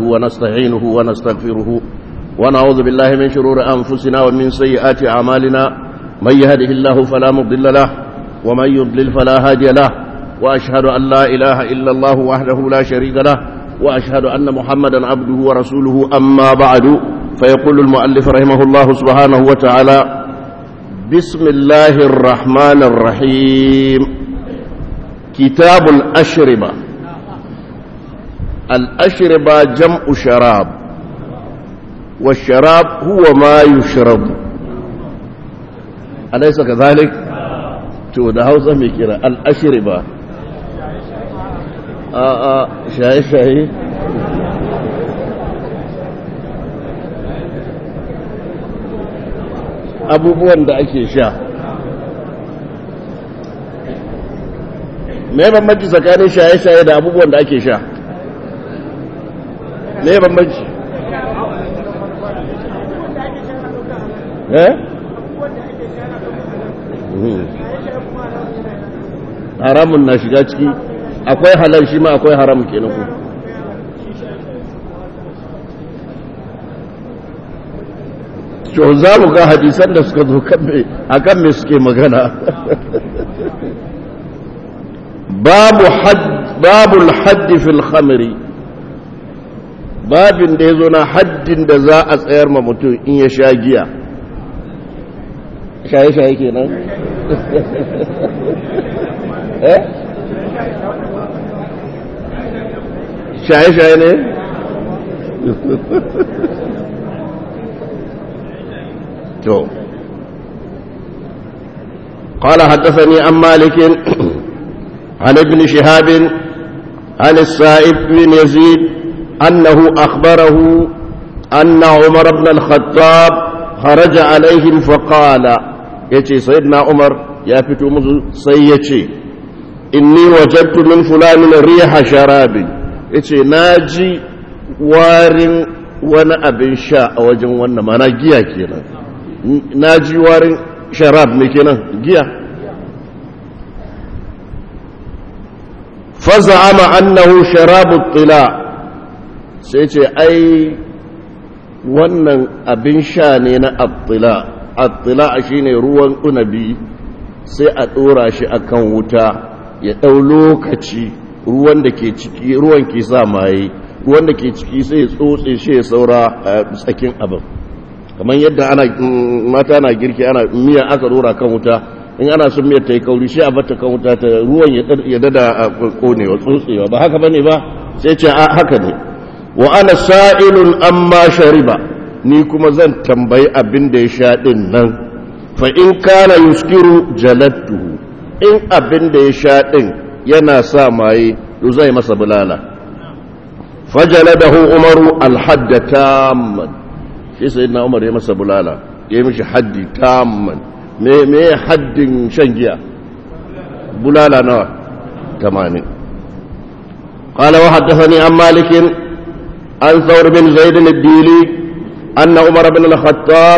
ونستعينه ونستغفره ونعوذ بالله من شرور أنفسنا ومن سيئات أعمالنا من يهده الله فلا مضل له ومن يضلل فلا هادي له وأشهد أن لا إله إلا الله وحده لا شريك له وأشهد أن محمدا عبده ورسوله أما بعد فيقول المؤلف رحمه الله سبحانه وتعالى بسم الله الرحمن الرحيم كتاب الأشربة الأشربة جمع شراب والشراب هو ما يشرب أليس كذلك؟ to da hausa mai kira al'ashiriba a a shaye-shaye abubuwan da ake sha me bambanci tsakanin shaye-shaye da abubuwan da ake sha me bambanci eh haramun na shiga ciki akwai halal shi ma akwai haram kenan ku to za mu ga hadisan da suka zo a kan me suke magana babu babul haddi fil khamri babin da ya zo na haddin da za a tsayar ma mutum in ya sha giya shaye-shaye kenan eh shaye-shaye ne to قال حدثني عن مالك عن ابن شهاب عن السائب بن يزيد أنه أخبره أن عمر بن الخطاب خرج عليهم فقال يتي سيدنا عمر يا فتو مزو سيتي إني وجدت من فلان ريح شراب يتي ناجي وارن وانا أبن شاء وجن وانا ما نجيا كينا ناجي وارن شراب مكينا جيا فزعم أنه شراب الطلاع سيتي أي wannan abin sha ne na attila attila shine ruwan unabi sai a ɗora shi akan wuta ya ɗau lokaci ruwan da ke ciki ruwan ke sa maye ruwan da ke ciki sai ya tsotse shi ya saura a tsakin abin kamar yadda ana mata na girki ana miya aka ɗora kan wuta in ana son miyar ta yi kauri shi a bata kan wuta ta ruwan ya dada konewa tsotsewa ba haka bane ba sai ce haka ne wa ana sa'ilun amma shariba ni kuma zan tambayi abin da ya sha ɗin nan fa in kana yuskiru jalattuhu in abin da ya sha ɗin yana sa maye to zai masa bulala fajaladahu umaru alhadda tamman shi sai na umar ya masa bulala ya yi mishi haddi tamman me me haddin shan giya bulala nawa tamanin قال وحدثني عن مالك عن ثور بن زيد الديلي أن عمر بن الخطاب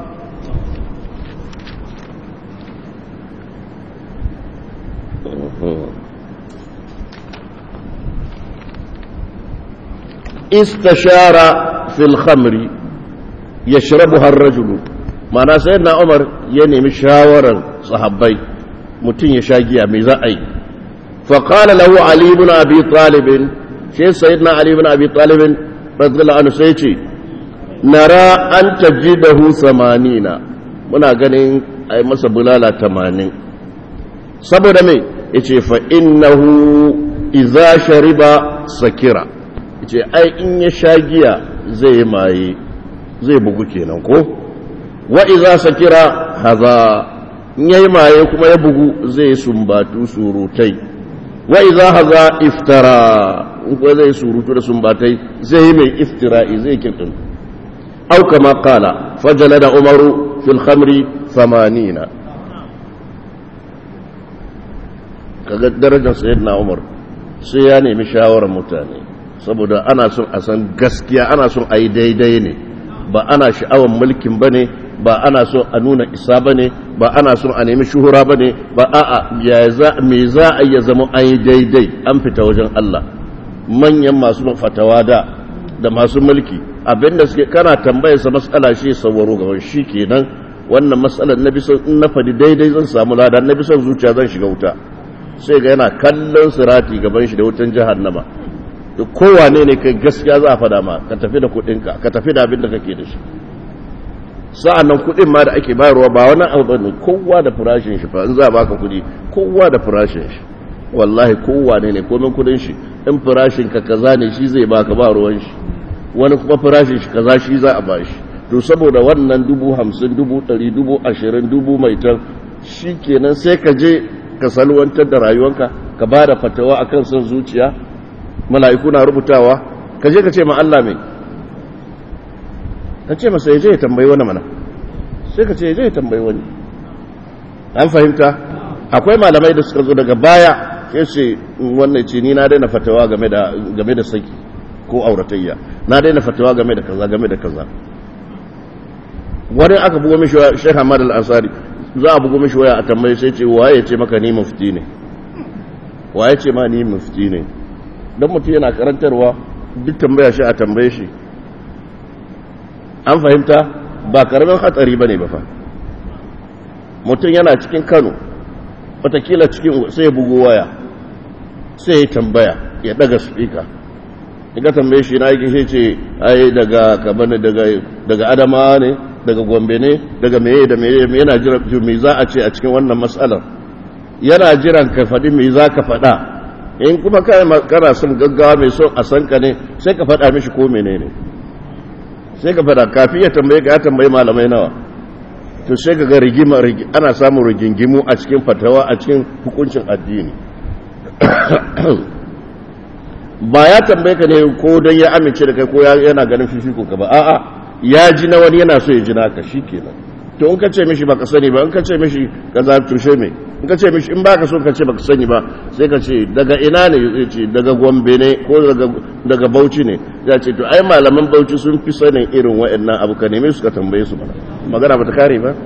استشار في الخمر يشربها الرجل معنى سيدنا عمر يعني مشاورا صحابي متين يشاقيا ميزائي فقال له علي بن أبي طالب شيء سيدنا علي بن أبي طالب رضي الله عنه سيتي نرى أن تجده ثمانين muna ganin a yi masa bulala tamanin saboda mai ya ce fa'innahu iza shariba sakira ya ce ai in ya sha giya zai maye zai bugu kenan ko wa iza sakira haza in ya yi maye kuma ya bugu zai sumbatu surutai wa iza haza iftara in kuwa zai surutu da sumbatai zai yi mai iftira'i zai kirkin au kama kala fajala da umaru fil khamri samanina kaga darajar sayyidina umar sai ya nemi shawarar mutane saboda ana son a san gaskiya ana son a yi daidai ne ba ana sha'awar mulkin ba ne ba ana son a nuna isa ba ne ba ana son a nemi shuhura ba ne ba a'a me za a iya zama an yi daidai an fita wajen Allah manyan masu fatawa da da masu mulki abinda suke kana tambayar sa matsala shi sauraro gaban shi kenan wannan matsalar na bison in na fadi daidai zan samu lada na bison zuciya zan shiga wuta sai ga yana kallon sirati gaban shi da wutan jahannama duk kowane ne kai gaskiya za a fada ma ka tafi da kuɗinka ka tafi da abin da kake da shi sa'an nan kuɗin ma da ake bayarwa ba wani abu ne kowa da farashin shi fa in za a baka kuɗi kowa da farashin shi wallahi kowa ne ne komin kuɗin shi in farashin ka kaza ne shi zai baka ba ruwan shi wani kuma farashin shi kaza shi za a ba shi to saboda wannan dubu hamsin dubu ɗari dubu ashirin dubu mai tan shi kenan sai ka je ka salwantar da rayuwanka ka ba da fatawa akan son zuciya mala'iku na rubutawa ka je ka ce ma Allah mai ka ce masa ya je ya tambayi wani mana sai ka ce ya je ya tambayi wani an fahimta akwai malamai da suka zo daga baya ya ce wannan ce ni na daina fatawa game da saki ko auratayya na daina fatawa game da kaza game da kaza wani aka bugo mishi waya Sheikh Ahmad Al-Ansari za a bugo mishi waya a tambaye sai ce waye ce maka ni mufti ne waye ce ma ni mufti ne dan mutum yana karantarwa duk tambaya shi a tambaye shi an fahimta ba karamin hatsari bane ba fa mutum yana cikin Kano watakila cikin sai ya bugo waya sai ya tambaya ya daga speaker ka tambaye shi na yake ce ai daga kabana daga daga adama ne daga gombe ne daga meye da meye yana jira me za a ce a cikin wannan matsalar yana jiran ka faɗi me za ka faɗa in kuma kana son gaggawa mai son a san ka ne sai ka faɗa mishi ko menene sai ka faɗa kafin ya tambaye ka ya tambaye malamai nawa to sai ka ga rigima ana samun rigingimu a cikin fatawa a cikin hukuncin addini ba ya tambaye ka ne ko don ya amince da kai ko yana ganin fifiko ka ba a'a ya ji na wani yana so ya ji naka kenan to in ka ce mishi baka sani ba in ka ce mishi ka za tushe mai in ka ce mishi in baka so ka ce baka sani ba sai ka ce daga ina ne zai ce daga gombe ne ko daga bauchi ne ya ce to ai malaman bauchi sun fi sanin irin wa'annan abu ka neme su ka tambaye su mana magana ba ta kare ba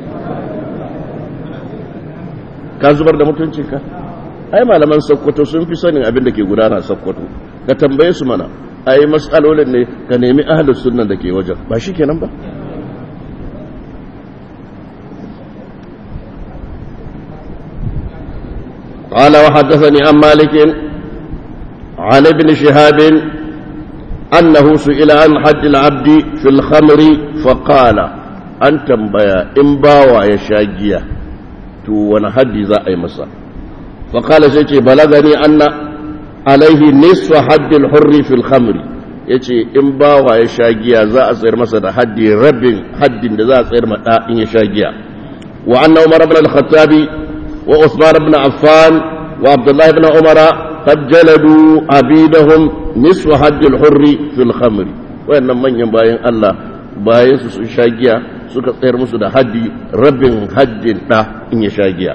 ka zubar da mutuncinka ai malaman sakkwato sun fi sanin abin da ke gudana sakkwato ka tambaye su mana ai matsalolin ne ka nemi ahalus sunnan da ke wajen ba shi kenan ba قال وحدثني عن مالك عن ابن شهاب أنه سئل عن حد العبد في الخمر فقال أن تنبيا إن باوى يشاجيا تو ونحد ذا أي مسا فقال سيتي بلغني أن عليه نصف حد الحر في الخمر yace in bawa ya sha giya za a tsayar masa da haddi rabin haddin da za a tsayar mada in ya sha giya wa anna umar ibn al-khattab wa usman ibn affan wa abdullah ibn umara qad jaladu abidahum nisfu hadd al-hurr fi al-khamr wayannan manyan bayan Allah bayan su sun sha giya suka tsayar musu da haddi rabin haddin da in ya sha giya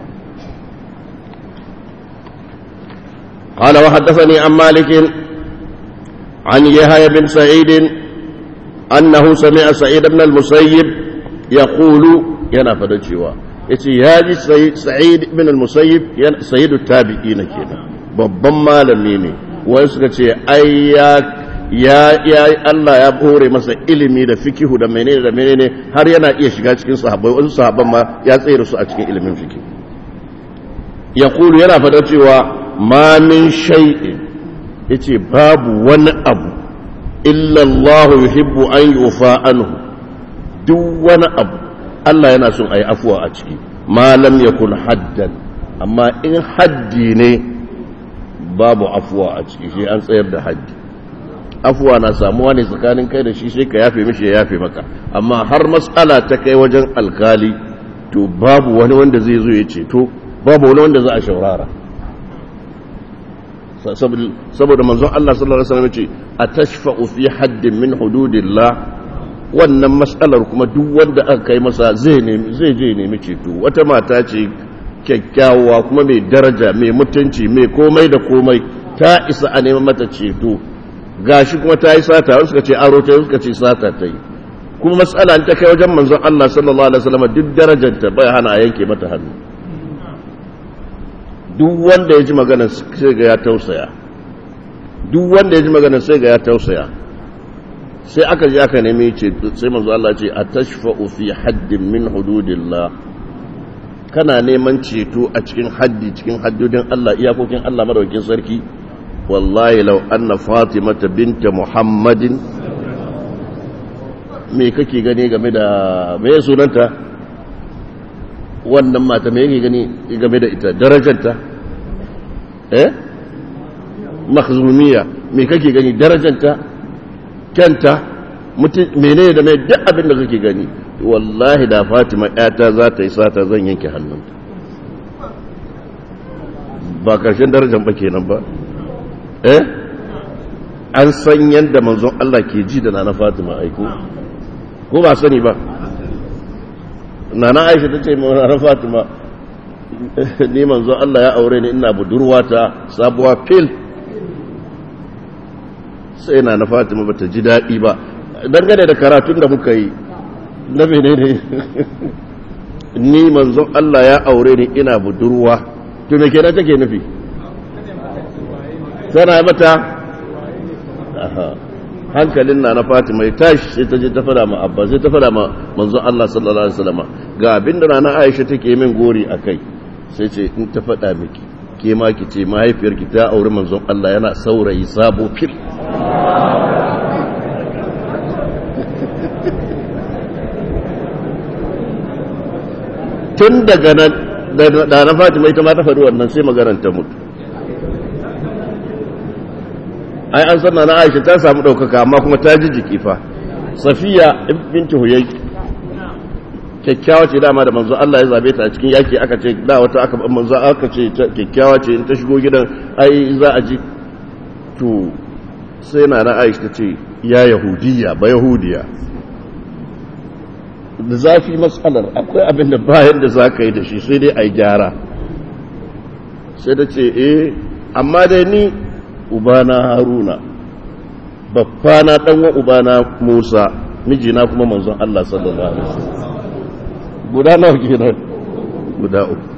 قال وحدثني عن مالك عن يحيى بن سعيد أنه سمع سعيد بن المسيب يقول ينا فدجوا yace ya ji sa'id ibn al-musayyib sayyidu tabi'ina kenan babban malami ne wai suka ce ai ya ya ya Allah ya hore masa ilimi da fikihu da menene da menene har yana iya shiga cikin sahabbai wasu sahabban ma ya tsere su a cikin ilimin fikihu yaqulu yana fada cewa ma min shay'in yace babu wani abu illa Allah yuhibbu an yufa anhu duk wani abu Allah yana son ayi afuwa a ciki ma lam yakun haddan amma in haddi ne babu afuwa a ciki shi an tsayar da haddi afuwa na samuwa ne tsakanin kai da shi sai ka yafe mishi ya yafe maka amma har matsala ta kai wajen alkali to babu wani wanda zai zo ya ceto babu wani wanda za a shaurara saboda manzon Allah sallallahu alaihi wasallam ce atashfa'u fi haddin min hududillah wannan mas'alar kuma duk wanda aka kai masa zai nemi zai je nemi ceto wata mata ce kyakkyawa kuma mai daraja mai mutunci mai komai da komai ta isa a neman mata ceto gashi kuma ta yi sata wasu suka ce aro ta suka ce sata ta yi kuma mas'ala ta kai wajen manzon Allah sallallahu alaihi wasallam duk darajarta bai hana a yanke mata hannu duk wanda ya ji magana sai ga ya tausaya duk wanda ya ji magana sai ga ya tausaya sai aka je aka nemi ce sai manzo Allah ce atashfa'u fi haddin min hududillah kana neman ceto a cikin haddi cikin haddodin Allah iyakokin Allah madaukakin sarki wallahi law anna fatimata binta muhammadin me kake gani game da me sunanta wannan mata me yake gani game da ita darajarta eh makhzumiya me kake gani darajarta kyanta menene da mai duk abin da kake gani wallahi da fatima yata za ta yi sata zan yanke hannunta ba karshen darajar ba kenan ba eh an san yadda manzon Allah ke ji da nana fatima aiko ko ba sani ba nana aisha ta ce nana fatima ni manzon Allah ya aure ni ina budurwata sabuwa fil sai na na fatima ba ta ji daɗi ba dangane da karatun da muka yi na mene ne ni manzon Allah ya aure ni ina budurwa to me kenan take nufi tana mata hankalin na na fatima ya tashi sai ta je ta fada ma abba sai ta fada ma manzon Allah sallallahu alaihi wasallam ga abin da na Aisha take min gori akai sai ce in ta fada miki ke ma ki ce mahaifiyarki ta auri manzon Allah yana saurayi sabo fil tun daga nan da na fatima ita ma ta faɗi wannan sai maganar ta mutu ai an sanna na aisha ta samu ɗaukaka amma kuma ta ji jiki fa safiya binti huyai kyakkyawa ce dama da manzo Allah ya zabe ta a cikin yaki aka ce da wata aka manzo aka ce kyakkyawa ce in ta shigo gidan ai za a ji to sai na na aisha ta ce ya yahudiya ba yahudiya da zafi matsalar akwai abin da bayan da za ka yi da shi sai dai a yi gyara sai da ce eh amma dai ni ubana haruna babbana ɗanwa ubana musa mijina kuma manzon Allah sallallahu alaihi wasallam guda nawa kenan guda uku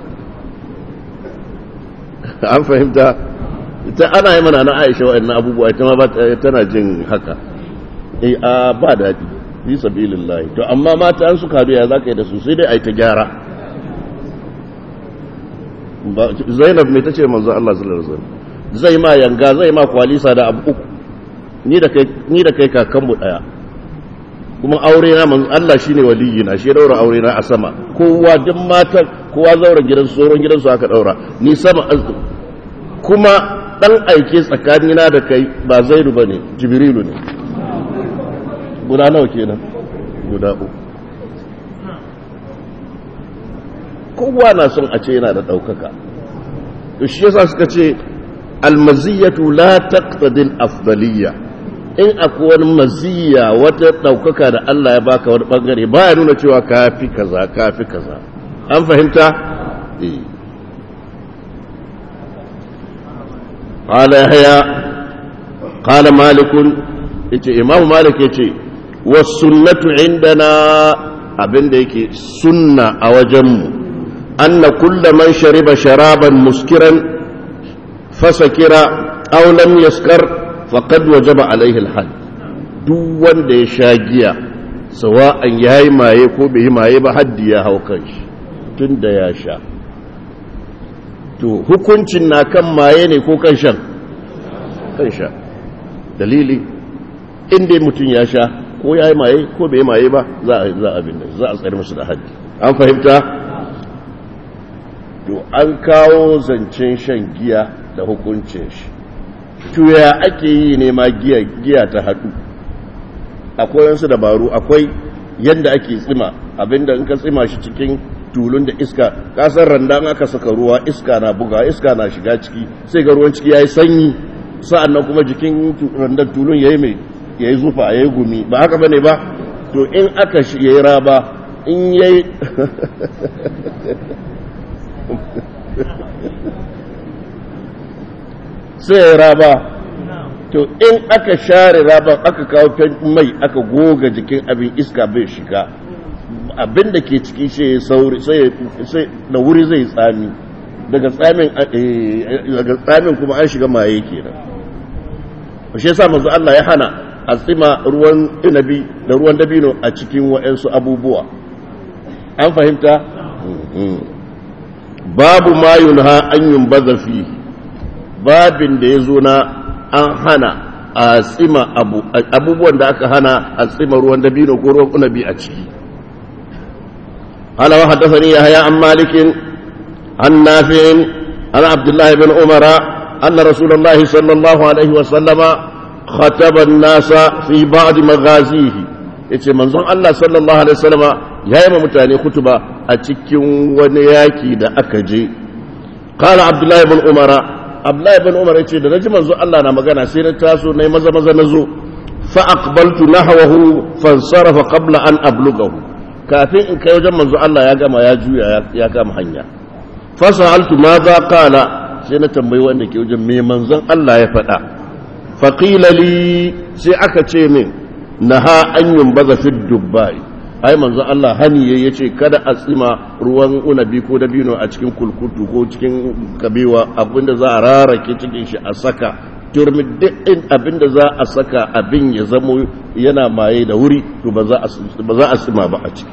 an fahimta ita ana yi mana na aisha wa'annan abubuwa ita ma tana jin haka eh a ba daɗi fi sabilillahi to amma mata an suka ya za ka yi da su sai dai a yi ta gyara zainab mai ta ce manzo Allah sallallahu alaihi wasallam zai ma yanga zai ma kwalisa da abu uku ni da kai ni da kai kakanmu daya kuma aure na manzo Allah shine waliyi na shi daura aure na a sama kowa duk matan kowa zauren gidan su tsoron gidan su aka daura ni sama kuma dan aike tsakanina da kai ba zaidu bane jibrilu ne guda nawa kenan guda uku kowa na son a ce yana da ɗaukaka to shi yasa suka ce almaziyatu la taqtadi al-afdaliyya in akwai wani maziyya wata ɗaukaka da Allah ya baka wani bangare baya nuna cewa kafi kaza kafi kaza an fahimta eh قال يحيى قال مالك yace imamu malik yace wasunnatu indana abinda yake sunna a wajenmu anna kulla man shariba sharaban muskiran fasakira aw lam yaskar faqad wajaba alaihi alhad duk wanda ya sha giya sawa'an yayi maye ko bai yi maye ba haddi ya hau kanshi tunda ya sha to hukuncin na kan maye ne ko kan shan kan sha dalili inda mutum ya sha ko ya yi maye ko bai maye ba za a za a binne za a tsare musu da haddi an fahimta to an kawo zancen shan giya da hukuncin shi to ya ake yi ne ma giya giya ta hadu akwai wasu dabaru akwai yanda ake tsima abinda in ka tsima shi cikin tulun da iska kasar randa aka saka ruwa iska na buga iska na shiga ciki sai ga ruwan ciki yayi sanyi sa'annan kuma jikin randan tulun yayi mai yayi zufa yayi gumi ba haka bane ba to in aka shi yayi raba in yayi sai raba to in aka share raba aka kawo mai aka goga jikin abin iska bai shiga abin da ke ciki shi sauri sai da wuri zai tsami daga tsamin daga tsamin kuma an shiga maye kenan shi yasa manzo Allah ya hana a tsima ruwan inabi da ruwan dabino a cikin wa'ansu abubuwa an fahimta babu ma yunha an yumbaza fi babin da ya zo na an hana a tsima abubuwan da aka hana a tsima ruwan dabino ko ruwan inabi a ciki قال وحدثني يحيى عن مالك عن نافع عن عبد الله بن عمر أن رسول الله صلى الله عليه وسلم خطب الناس في بعض مغازيه yace manzon Allah sallallahu alaihi wasallam ya yi mutane kutuba a cikin wani yaki da aka je qala abdullahi ibn umara abdullahi ibn umar yace da naji manzon Allah na magana sai na taso nayi maza maza nazo fa aqbaltu nahwahu fansarafa qabla an ablughahu kafin in kai wajen manzon Allah ya gama ya juya ya kama hanya fa sa'altu ma za qala sai na tambayi wanda ke wajen me manzon Allah ya faɗa faqila li sai aka ce min naha an yumbaza fi dubbai ai manzon Allah hani yayi yace kada a tsima ruwan unabi ko dabino a cikin kulkutu ko cikin kabewa abinda za a rarake cikin shi a saka turmi duk abinda za a saka abin ya zamo yana maye da wuri to ba za a tsima ba a ciki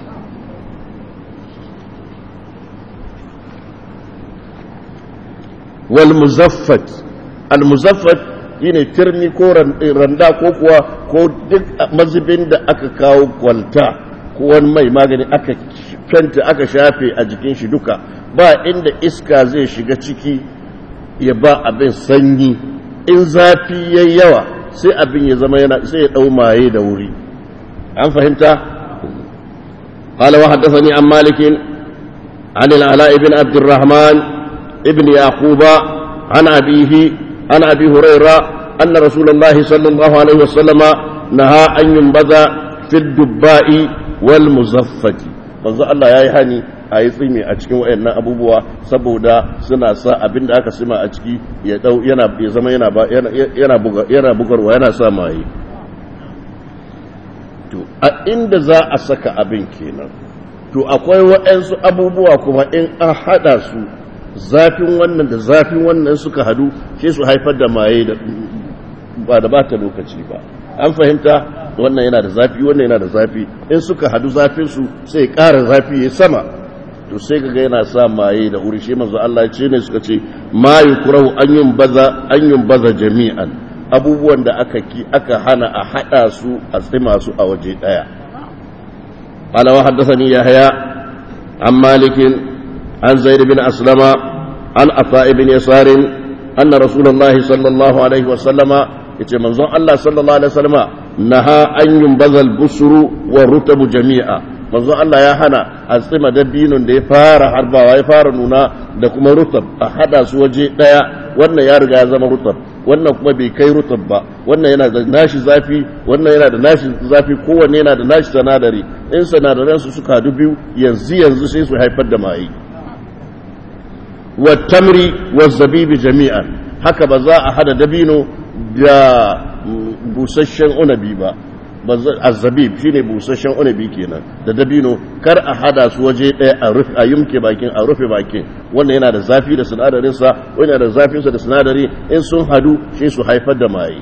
wal muzaffat al muzaffat shine turmi ko randa ko kuwa ko duk mazubin da aka kawo kwalta ko wani mai magani aka fenta aka shafe a jikin shi duka ba inda iska zai shiga ciki ya ba abin sanyi in zafi yayi yawa sai abin ya zama yana sai ya dau maye da wuri an fahimta قال وحدثني عن مالك عن العلاء بن عبد الرحمن ابن يعقوب عن أبيه عن أبي هريرة أن رسول الله صلى الله عليه وسلم نهى أن ينبذ في الدباء والمزفة manzo Allah ya yi hani a yi tsimi a cikin wayannan abubuwa saboda suna sa abin da aka sima a ciki ya dau yana ya zama yana ba yana buga yana bugarwa yana sa maye to a inda za a saka abin kenan to akwai waɗansu abubuwa kuma in an haɗa su zafin wannan da zafin wannan suka hadu sai su haifar da maye da ba da bata lokaci ba an fahimta wannan yana da zafi wannan yana da zafi in suka hadu zafin su sai ƙara zafi ya sama to sai kaga yana sa maye da wuri shi manzo Allah ce ne suka ce ma yukrahu an yumbaza an yumbaza jami'an abubuwan da aka ki aka hana a hada su a tsima su a waje daya qala wa haddathani yahya an malikin an zaid bin aslama an afa ibn yasar anna rasulullahi sallallahu alaihi wa sallama yace manzon Allah sallallahu alaihi wa sallama naha an yumbaza al-busru wa rutabu jami'a manzon Allah ya hana a tsima dabinun da ya fara harbawa ya fara nuna da kuma rutab a hada su waje daya wannan ya riga ya zama rutab wannan kuma bai kai rutab ba wannan yana da nashi zafi wannan yana da nashi zafi kowanne yana da nashi sanadari in sanadaran su suka hadu biyu yanzu yanzu sai su haifar da mai wa tamri wa zabibi jami'an haka ba za a hada dabino da busasshen unabi ba azabib shine busasshen unabi kenan da dabino kar a hada su waje ɗaya a rufe a yumke bakin a rufe bakin wannan yana da zafi da sinadarin sa wannan yana da zafin sa da sinadari in sun hadu sai su haifar da mai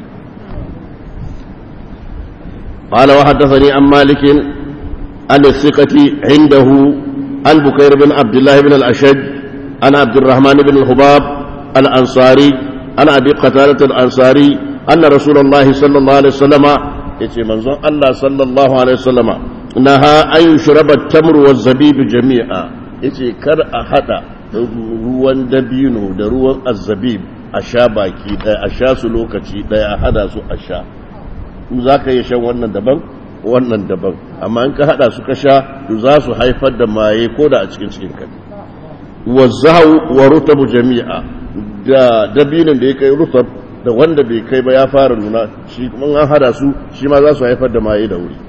قال وحدثني عن مالك عن الثقة عنده عن بكير بن عبد الله بن الأشج عن عبد الرحمن بن الخباب الأنصاري عن أبي قتادة الأنصاري أن رسول الله صلى الله عليه وسلم yace manzon Allah sallallahu alaihi wasallama naha an yushraba tamru wa zabib jami'a yace kar a hada ruwan dabino da ruwan azzabib a sha baki daya a sha su lokaci daya a hada su a sha za ka iya shan wannan daban wannan daban amma in ka hada su ka sha to za su haifar da maye ko da a cikin cikin ka wa zahu wa rutabu jami'a da dabinin da ya kai rutab da wanda bai kai ba ya fara nuna shi kuma an hada su shi ma za su haifar da maye da wuri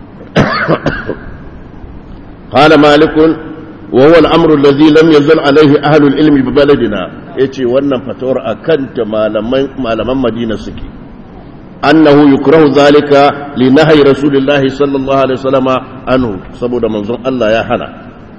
qala malikun wa huwa al-amru alladhi lam yazal alayhi ahlu al-ilm bi baladina yace wannan fatawar akan ta malaman malaman Madina suke annahu yukrahu zalika li nahyi rasulillah sallallahu alaihi wasallama anhu saboda manzon Allah ya hana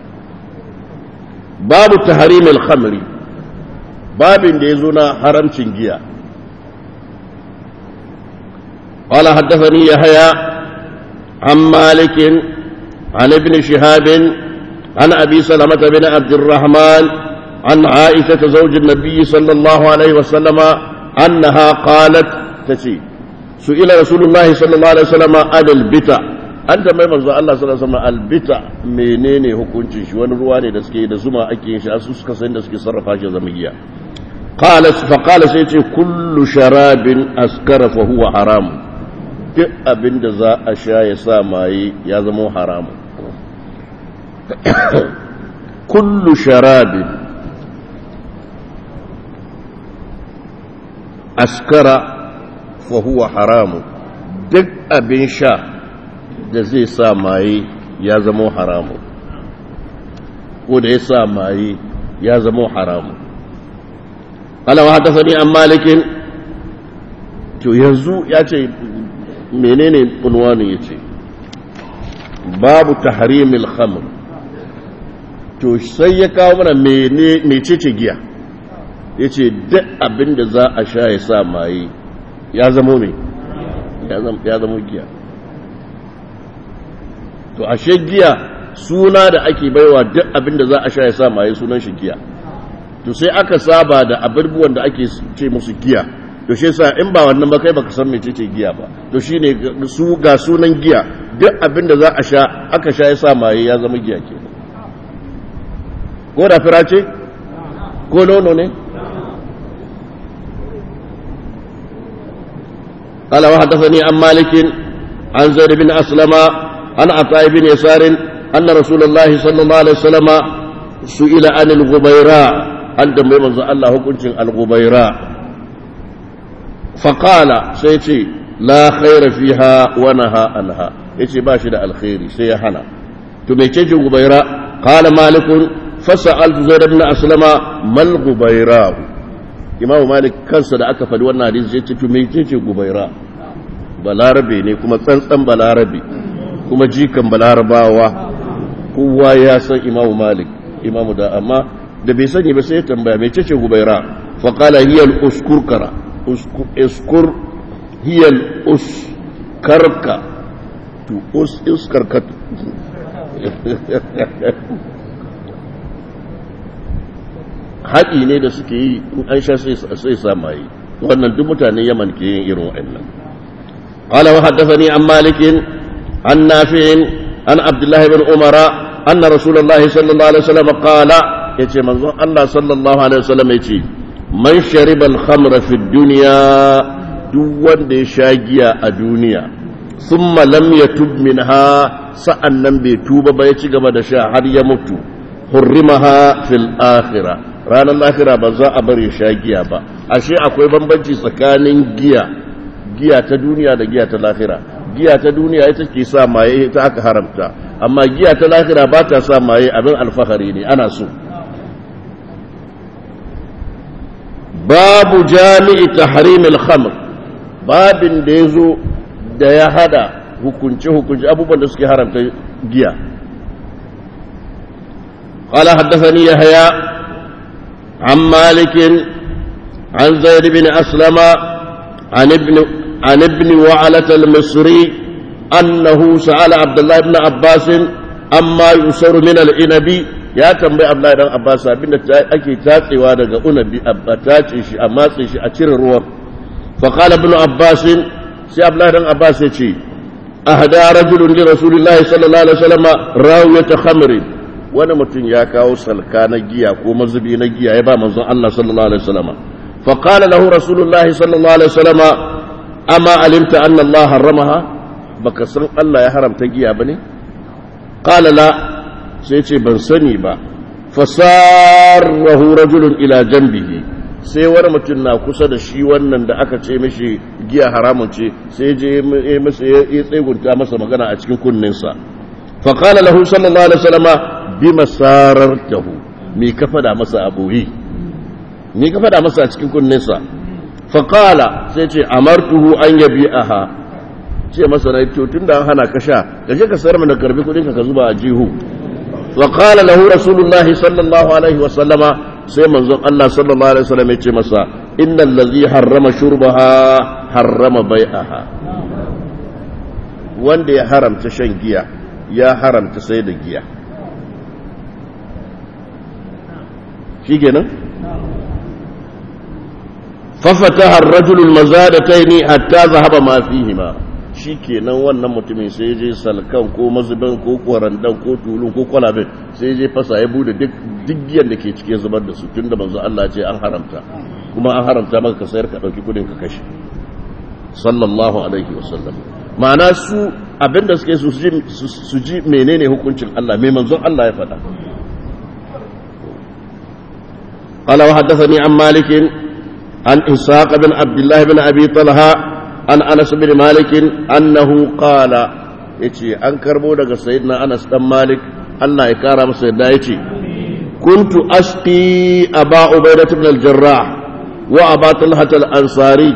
babu tahrim al-khamri babin da yazo na haramcin giya قال حدثني يحيى عن مالك عن ابن شهاب عن أبي سلمة بن عبد الرحمن عن عائشة زوج النبي صلى الله عليه وسلم أنها قالت تشي سئل رسول الله صلى الله عليه وسلم عن البتع an tambayi manzo Allah sallallahu alaihi wasallam albita menene hukuncin shi wani ruwa ne da suke da zuma ake yin shi su suka san da suke sarrafa shi zama giya qala fa qala sai ce kullu sharabin askara fa huwa haram duk abinda za a sha ya sa maye ya zama haram kullu sharabin askara fa huwa haram duk abin sha da zai sa maye ya zama haramu ko da ya sa maye ya zama haramu alawa haddasani an malikin to yanzu ya ce menene unwanin ya ce babu tahrimil khamr to sai ya kawo mana mecece giya ya ce duk abin da za a sha ya sa maye ya zama mai ya zama giya to ashe giya suna da ake baiwa duk abin da za a sha ya sa maye sunan shi giya to sai aka saba da abubuwan da ake ce musu giya to shi yasa in ba wannan ba kai baka san mece ce giya ba to shine su ga sunan giya duk abin da za a sha aka sha ya sa maye ya zama giya ke ko da fira ce ko nono ne قال وحدثني عن مالك عن زيد بن أسلم عن عطاء بن يسار أن رسول الله صلى الله عليه وسلم سئل عن الغبيراء أن دم من الله كنت الغبيراء فقال سيتي لا خير فيها ونهى عنها يتي باشد الخير سيحنا تميتي غبيراء قال مالك فسألت زيد بن أسلم ما الغبيراء imamu malik kansa da aka faɗi wannan hadisi ya ce to me ce gubaira balarabe ne kuma tsantsan balarabe kuma jikan balarabawa kowa ya san imamu malik imamu da amma da bai sani ba sai ya tambaya mai ce gubaira fa qala hiya al uskurkara uskur hiya al uskarka to us uskarka haɗi ne da suke yi in an sha sai samaye wannan duk mutanen yaman ke yin irin wa'annan qala wa haddathani an malikin an nafi'in an abdullahi bin umara anna rasulullahi sallallahu alaihi wasallam qala yace manzon Allah sallallahu alaihi wasallam yace man shariba al-khamra fi dunya duk wanda ya sha giya a duniya thumma lam yatub minha sa'annan bai tuba ba ya ci gaba da sha har ya mutu hurrimaha fil akhirah ranar lahira ba za a bari sha giya ba ashe akwai bambanci tsakanin giya giya ta duniya da giya ta lahira giya ta duniya ita ke sa maye ta aka haramta amma giya ta lahira ba ta sa maye abin alfahari ne ana so babu jami'i tahrimil khamr babin da ya zo da ya hada hukunce-hukunce abubuwan da suke haramta giya قال حدثني يحيى عن مالك عن زيد بن أسلم عن ابن عن ابن وعلة المصري أنه سأل عبد الله بن عباس أما يسر من الإنب يا تنبي عبد الله بن عباس أبن أكي تاتي وانا أنبي أبتاتي شي أماسي شي أتير الروح فقال ابن عباس سي عبد الله بن عباس يشي أهدى رجل لرسول الله صلى الله عليه وسلم راوية خمر wani mutum ya kawo salka na giya ko mazubi na giya ya ba manzon Allah sallallahu alaihi wasallam fa qala lahu rasulullah sallallahu alaihi wasallam amma alimta anna Allah harramaha baka san Allah ya haramta giya bane qala la sai ce ban sani ba fasarahu rajulun ila janbihi sai wani mutum na kusa da shi wannan da aka ce mishi giya haramun ce sai je ya tsegunta masa magana a cikin kunninsa فقال له صلى الله عليه وسلم bima sarartahu me ka fada masa aboyi me ka fada masa a cikin kunninsa faqala sai ce amartuhu an yabi'aha ce masa na to tunda an hana ka sha ka je ka sayar mana karbi kudin ka ka zuba a jihu wa qala lahu rasulullah sallallahu alaihi wa sallama sai manzon Allah sallallahu alaihi wasallam ya ce masa innal ladhi harrama shurbaha harrama bai'aha wanda ya haramta shan giya ya haramta sai da giya shi kenan fafata harrajulul mazadataini hatta zahaba ma fihima shi kenan wannan mutumin sai je salkan ko mazubin ko kwarandan ko tulun ko kwalabin sai je fasa ya bude duk giyan da ke cikin zubar da su tun da manzo Allah ce an haramta kuma an haramta maka ka sayar ka dauki kudin ka kashe sallallahu alaihi wasallam ma'ana su abinda suke su ji menene hukuncin Allah mai manzon Allah ya faɗa قال وحدثني عن مالك عن إسحاق بن عبد الله بن أبي طلحة عن أنس بن مالك أنه قال يتي أن كربو لك سيدنا أنس بن مالك الله يكرم سيدنا يتي كنت أسقي أبا عبيدة بن الجراح وأبا طلحة الأنصاري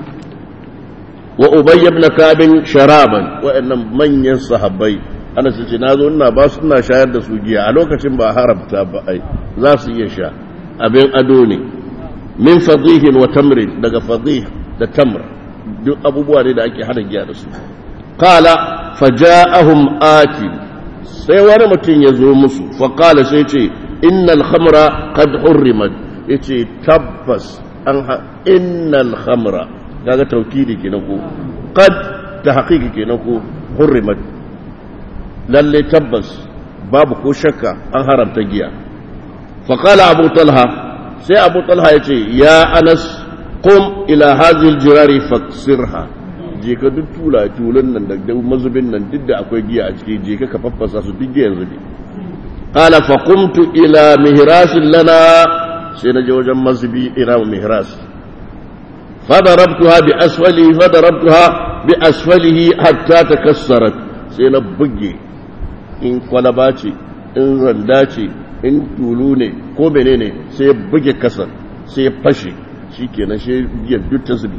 وأبي بن كعب شرابا وإن من ينصحبي أنا سيدي نازو إنا باس إنا شاهد سوجيا ألوكة با هربتا بأي لا سيشا abin ado ne min fadihin wa tamrin daga fadih da tamr duk abubuwa ne da ake hada giya da su qala faja'ahum atin sai wani mutum ya zo musu fa qala sai ce innal khamra qad hurrimat yace tabbas an innal khamra kaga tawkidi kenan ko qad ta haqiqi kenan ko hurrimat lalle tabbas babu ko shakka an haramta giya فقال أبو طلحة سي أبو طلحة يتي يا أنس قم إلى هذه الجرار فاكسرها je ka duk tula tulan nan da mazubin nan duk da akwai giya a ciki je ka ka faffasa su duk giyan zubi qala fa qumtu ila mihras lana sai na je wajen mazubi ila mihras fa darabtuha bi asfali fa darabtuha bi asfalihi hatta takassarat sai na buge in kwalaba ce in randa ce in tulu ne ko mene ne sai ya buge kasar sai ya fashe shi kenan shi ya duk ta zubi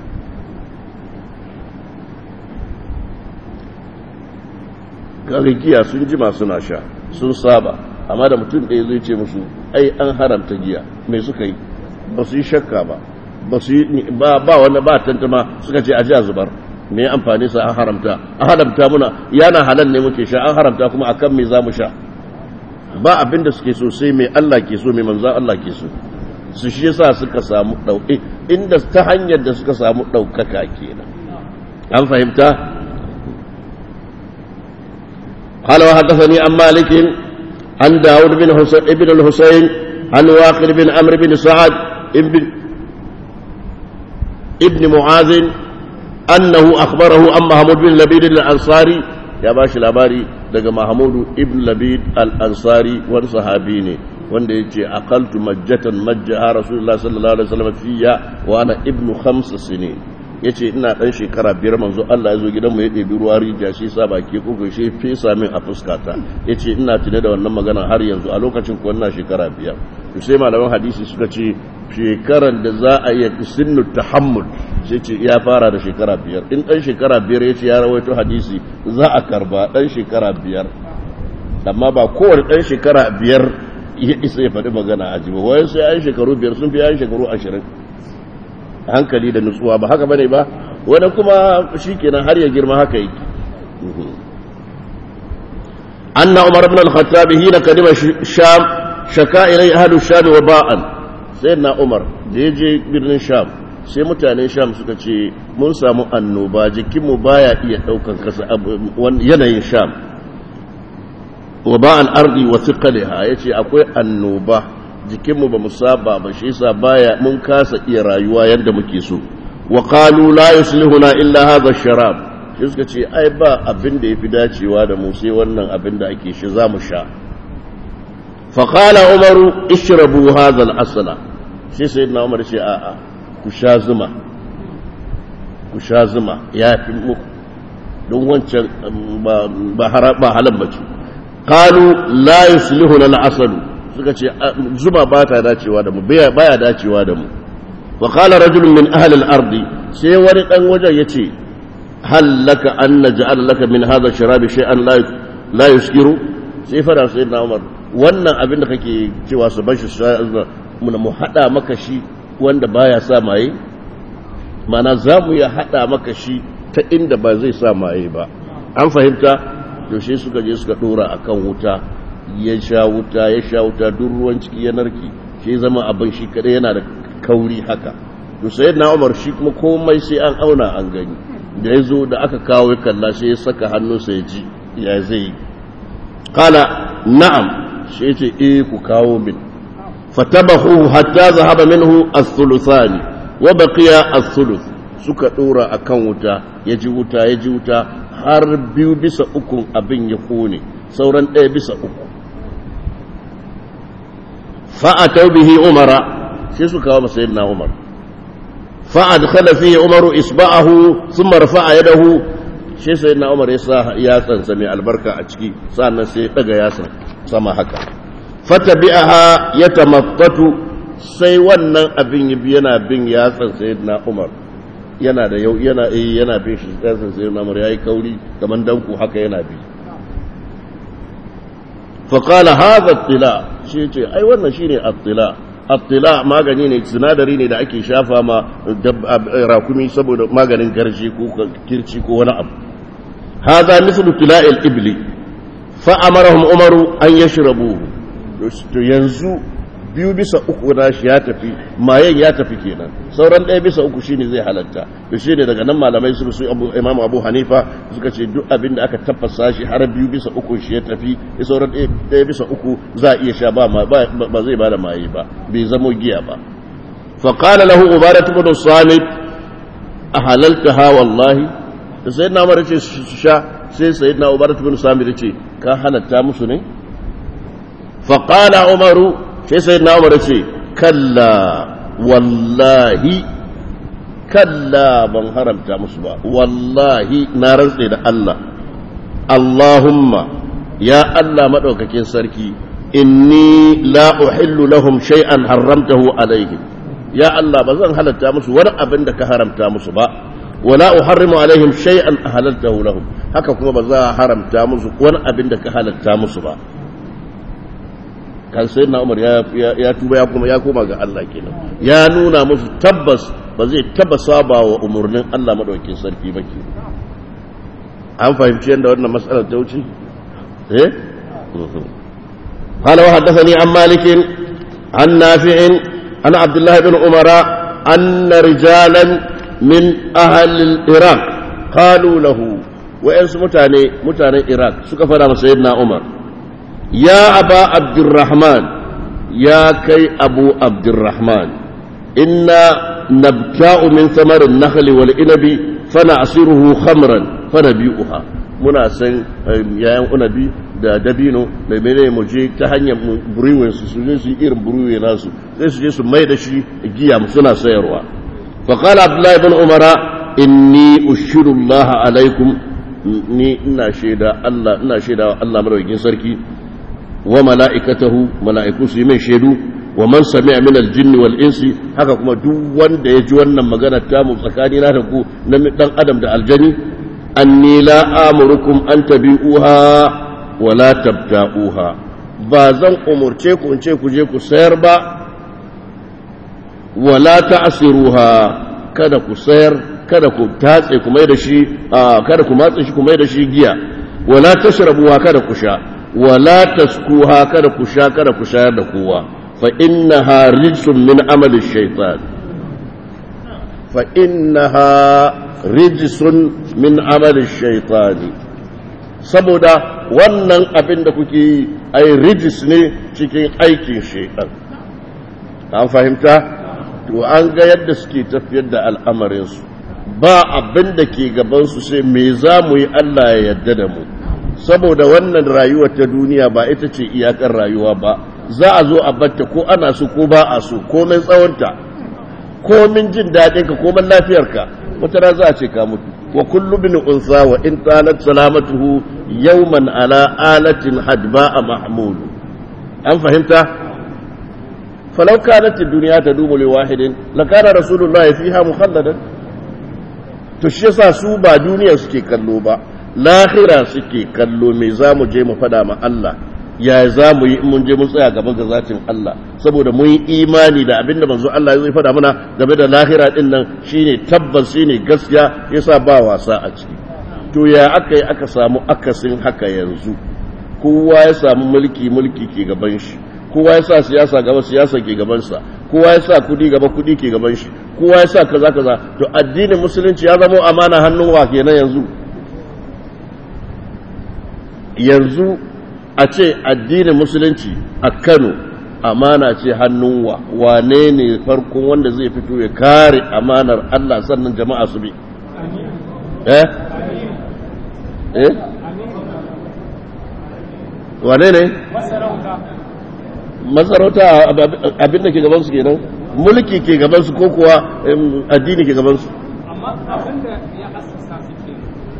giya sun jima suna sha sun saba amma da mutum ɗaya zai ce musu ai an haramta giya mai suka yi ba su yi shakka ba ba su yi ba wani ba tantama suka ce a ji a zubar me amfani sa an haramta an haramta muna yana halal ne muke sha an haramta kuma akan me za mu sha ba abin da suke so sai mai Allah ke so mai manzan Allah ke so su shi yasa suka samu ɗauke inda ta hanyar da suka samu ɗaukaka kenan an fahimta قال وحدثني عن مالك عن داود بن حسين ابن الحسين عن واقر بن عمرو بن سعد ابن ابن معاذ أنه أخبره عن محمود بن لبيد الأنصاري يا باشا الأباري daga Mahamudu ibn Labid al-Ansari wani sahabi ne wanda ya ce aqaltu majjatan majjaha Rasulullah sallallahu alaihi wasallam fiya wa ana ibnu khams sinin yace ina dan shekara biyar manzo Allah ya zo gidan mu ya ɗebi ruwa rijiya shi sa baki kuka shi fesa min a fuskata yace ina tune da wannan magana har yanzu a lokacin ko ina shekara biyar to sai malaman hadisi suka ce shekaran da za a yi sinnu tahammul sai ce ya fara da shekara biyar in ɗan shekara biyar ya ce ya rawaito hadisi za a karba ɗan shekara biyar amma ba kowane ɗan shekara biyar ya isa ya faɗi magana a jiba wayan sai an shekaru biyar sun fi yan shekaru ashirin hankali da nutsuwa ba haka bane ba wani kuma shi kenan har ya girma haka yake anna umar ibn al-khattab hina kadima sham shaka ilai ahlu sham wa ba'an sayyidina umar da ya je birnin sham sai mutanen sham suka ce mun samu annoba jikinmu baya iya daukan kasa yanayin sham wa ba'an ardi wa thiqaliha yace akwai annoba jikinmu ba mu saba ba shi yasa baya mun kasa iya rayuwa yadda muke so wa qalu la yuslihuna illa hadha ash-sharab shi suka ce ai ba abin da yafi dacewa da mu sai wannan abin da ake shi zamu sha fa qala umaru ishrabu hadha al-asla shi sayyidina umar ce a'a ku sha zuma ku sha zuma ya fi muku don wancan ba halan bace qalu la yuslihuna al-aslu suka ce zuma ba ta dacewa da mu baya dacewa da mu wa qala rajulun min ahli al-ard sai wani dan wajen yace hal laka an naj'al laka min hadha sharabi shay'an la la yuskiru sai fara sai na Umar wannan abin da kake cewa su bashi mu mu hada maka shi wanda baya sa maye mana za mu ya hada maka shi ta inda ba zai sa maye ba an fahimta to shi suka je suka dora akan wuta ya sha wuta ya sha wuta duk ruwan ciki ya narki shi zama abin shi kadai yana da kauri haka to sai na umar shi kuma komai sai an auna an gani da ya zo da aka kawo ya kalla sai ya saka hannunsa ya ji ya zai kala na'am shi ce eh ku kawo min fatabahu hatta zahaba minhu as-thuluthani wa baqiya as-thuluth suka dora akan wuta ya ji wuta ya ji wuta har biyu bisa ukun abin ya kone sauran ɗaya bisa uku fa'atau bihi umara sai su kawo masa yadda umar fa'adkhala fihi umaru isba'ahu thumma rafa'a yadahu shi sai na umar ya sa yatsansa mai albarka a ciki sannan sai ya daga yatsan sama haka fatabi'aha yatamattatu sai wannan abin yana bin yatsan sayyidina umar yana da yau yana eh yana bin shi yatsan sayyidina umar yayi kauri kaman danku haka yana bi fa qala hadha attila shi ce ai wannan shine attila attila magani ne sinadari ne da ake shafa ma rakumi saboda maganin garji ko kirci ko wani abu هذا مثل تلاء الإبل فأمرهم عمر أن يشربوه yanzu biyu bisa uku na shi ya tafi mayen ya tafi kenan sauran ɗaya bisa uku shine zai halatta to shine daga nan malamai su su abu imam abu hanifa suka ce duk abin da aka tafasa shi har biyu bisa uku shi ya tafi sauran ɗaya bisa uku za a iya sha ba ba zai bada maye ba bai zamo giya ba fa qala lahu ubadat ibn samit ahalaltaha wallahi da sai na mara ce su sha sai sai na ubarat bin sami da ce ka halatta musu ne faƙala umaru sai sai na umar ce kalla wallahi kalla ban haramta musu ba wallahi na rantse da Allah Allahumma ya Allah maɗaukakin sarki inni la uhillu lahum shay'an haramtahu alaihim ya Allah ba zan halatta musu wani abin da ka haramta musu ba wala uharrimu alaihim shay'an ahlaltahu lahum haka kuma ba za a haramta musu wani abin da ka halatta musu ba kan sai na umar ya tuba ya kuma ya koma ga Allah kenan ya nuna musu tabbas ba zai taba saba wa umurnin Allah madaukakin sarki ba ke an fahimci yadda wannan matsalar ta wuce eh قال وحدثني عن مالك عن نافع عن عبد الله بن عمر أن رجالا من أهل العراق قالوا له وإنس متاني متاني العراق سكفنا سيدنا عمر يا أبا عبد الرحمن يا كي أبو عبد الرحمن إنا نبتاء من ثمر النخل والإنب فنعصره خمرا فنبيئها muna san yayan unabi da dabino da mene mu je ta hanyar buruwen su su je su irin buruwe nasu sai su je su mai da shi giya suna sayarwa fa qala abdullahi ibn umara inni ushiru allah alaikum ni ina shaida Allah ina shaida Allah madaukakin sarki wa mala'ikatahu mala'iku su yi mai shaidu wa man sami'a min al-jinn wal insi haka kuma duk wanda ya ji wannan magana ta mu tsakani na da ku na dan adam da aljani anni la amurukum an tabi'uha wa la tabta'uha ba zan umurce ku in ce ku je ku sayar ba wa la ta'siruha kada ku sayar kada ku tatse ku mai da shi kada ku matse shi ku mai da shi giya wa la tashrabuha kada ku sha wa la taskuha kada ku sha kada ku shayar da kowa fa innaha rijsun min amali shaytan fa innaha rijisun min amalin shaitani saboda wannan abin da kuke yi ai rijis ne cikin aikin shaitan an fahimta to an ga yadda suke tafiyar da al'amarinsu ba abin da ke gabansu sai me za mu yi Allah ya yadda da mu saboda wannan rayuwa ta duniya ba ita ce iyakar rayuwa ba za a zo a batta ko ana so ko ba a so komin tsawonta komin jin daɗinka komin lafiyarka wata rana za a ce ka mutu wa kullu bin unsa wa in talat salamatuhu yawman ala alatin hadba'a mahmud an fahimta falau kanat ad-dunya tadumu li wahidin lakana rasulullahi fiha mukhalladan to shi yasa su ba duniya suke kallo ba lahira suke kallo me zamu je mu fada ma Allah ya za mu yi mun je mun tsaya gaban ga zatin Allah saboda mun yi imani da abin da manzo Allah zai faɗa mana game da lahira din nan shine tabbas shine gaskiya yasa ba wasa a ciki to ya aka yi aka samu akasin haka yanzu kowa ya samu mulki mulki ke gaban shi kowa ya sa siyasa gaba siyasa ke gabansa kowa ya sa kudi gaba kudi ke gaban shi kowa ya sa kaza kaza to addinin musulunci ya zama amana hannun wa kenan yanzu yanzu a ce addinin musulunci a Kano amana ce hannun wa wane ne farkon wanda zai fito ya kare amanar Allah sannan jama'a su bi eh eh wane ne masarauta abin da ke gabansu kenan mulki ke gabansu ko kuwa addini ke gabansu amma abin da ya asasa su ke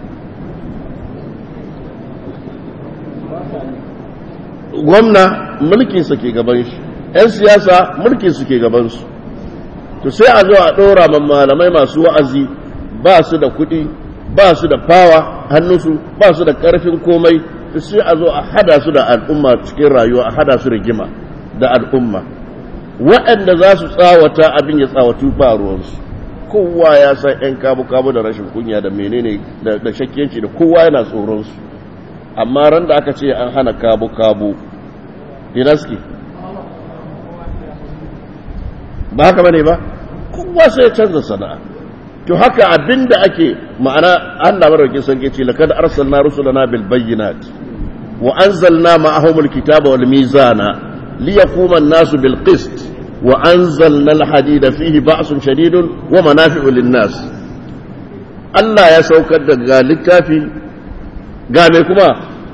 gwamna mulkinsa ke gaban shi 'yan siyasa mulkinsu ke gabansu to sai a zo a ɗora malamai masu wa'azi ba su da kuɗi ba su da fawa hannunsu ba su da ƙarfin komai sai a zo a hada su da al'umma cikin rayuwa a hada su rigima da al'umma waɗanda za su tsawata abin ya tsawatu ba ruwansu kowa ya san 'yan kabu-kabu da rashin kunya da menene da shakkiyanci da kowa yana tsoronsu amma ran da aka ce an hana kabu-kabu dinaski ba haka bane ba kowa sai ya canza sana'a to haka abinda ake ma'ana Allah madaukakin sarki ce lakad arsalna rusulana bil bayyinat wa anzalna ma'ahum al kitaba wal mizana liyaquma an-nasu bil qist wa anzalna al hadida fihi ba'sun shadidun wa manafi'u lin nas Allah ya saukar da ga littafi ga mai kuma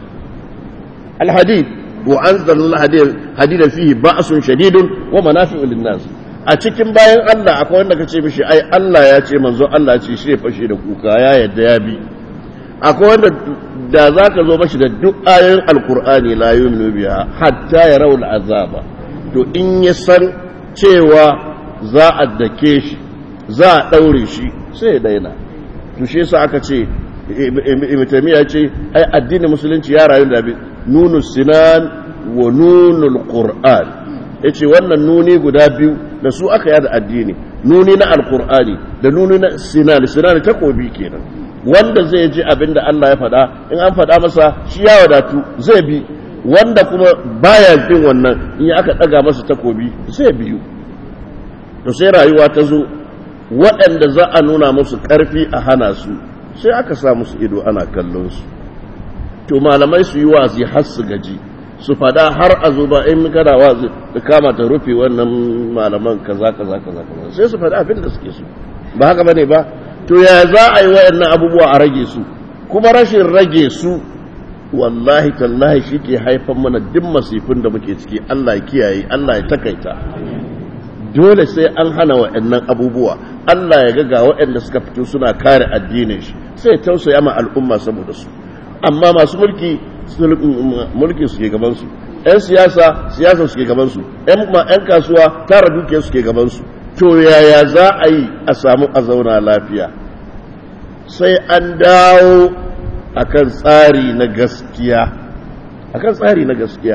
al hadid wa anzalna al hadida fihi ba'sun shadidun wa manafi'u lin nas a cikin bayan Allah akwai wanda ka ce mishi ai Allah ya ce manzo Allah ce shi fashe da kuka ya yadda ya bi akwai wanda da za ka zo mashi da duk ayoyin alkur'ani la yuminu biya hatta ya raul azaba to in ya san cewa za a dake shi za a daure shi sai ya daina to shi yasa aka ce ibn taymiya ce ai addinin musulunci ya rayu da nunu sinan wa nunul qur'an yace wannan nuni guda biyu da su aka yada addini nuni na alkur'ani da nuni na sinani sinani takobi kenan wanda zai ji abin da Allah ya faɗa in an faɗa masa shi ya wadatu zai bi wanda kuma baya bin wannan in aka ɗaga masa takobi zai biyu to sai rayuwa ta zo waɗanda za a nuna musu ƙarfi a hana su sai aka sa musu ido ana kallon su to malamai su yi wazi har su gaji su fada har a zo ba in kana wazi da kama ta rufe wannan malaman kaza kaza kaza kaza sai su fada abin da suke so ba haka bane ba to ya za a yi wayannan abubuwa a rage su kuma rashin rage su wallahi tallahi shi ke haifan mana duk masifin da muke ciki Allah ya kiyaye Allah ya takaita dole sai an hana wayannan abubuwa Allah ya ga ga waɗanda suka fito suna kare addinin shi sai tausaya ma al'umma saboda su amma masu mulki mulki suke gabansu ‘yan siyasa siyasa suke gabansu ‘yan kasuwa tara dukiya suke gabansu to yaya za a yi a samu a zauna lafiya sai an dawo akan tsari na gaskiya akan tsari na gaskiya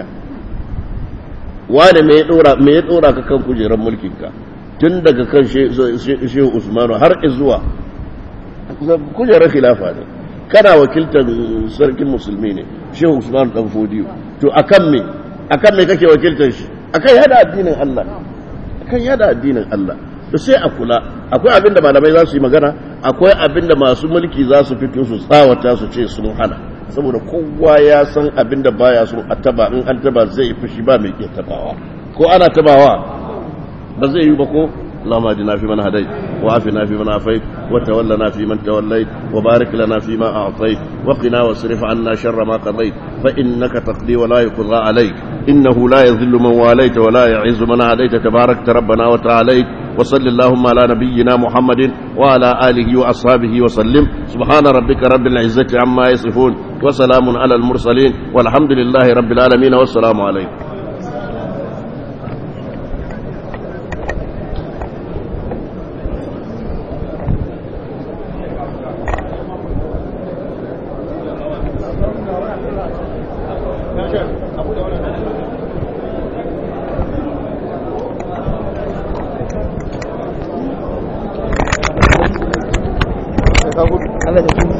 wane me ya dora ka kan kujerar mulkinka tun daga kan shehu usmanu har izuwa kujerar khilafa ne kana wakiltar sarkin musulmi ne shehu usman dan fodiyo to akan me akan me kake wakiltar shi akan yada addinin Allah akan yada addinin Allah to sai a kula akwai abin da malamai za su yi magana akwai abin da masu mulki za su fito su tsawata su ce sun hana saboda kowa ya san abin da baya sun a taba in an taba zai fushi ba mai ke tabawa ko ana tabawa ba zai yi ba ko اللهم اهدنا فيمن هديت وعافنا فيمن عافيت وتولنا فيمن توليت وبارك لنا فيما اعطيت وقنا واصرف عنا شر ما قضيت فانك تقضي ولا يقضى عليك انه لا يذل من واليت ولا يعز من عاديت تباركت ربنا وتعاليت وصل اللهم على نبينا محمد وعلى اله واصحابه وسلم سبحان ربك رب العزه عما يصفون وسلام على المرسلين والحمد لله رب العالمين والسلام عليكم Allah da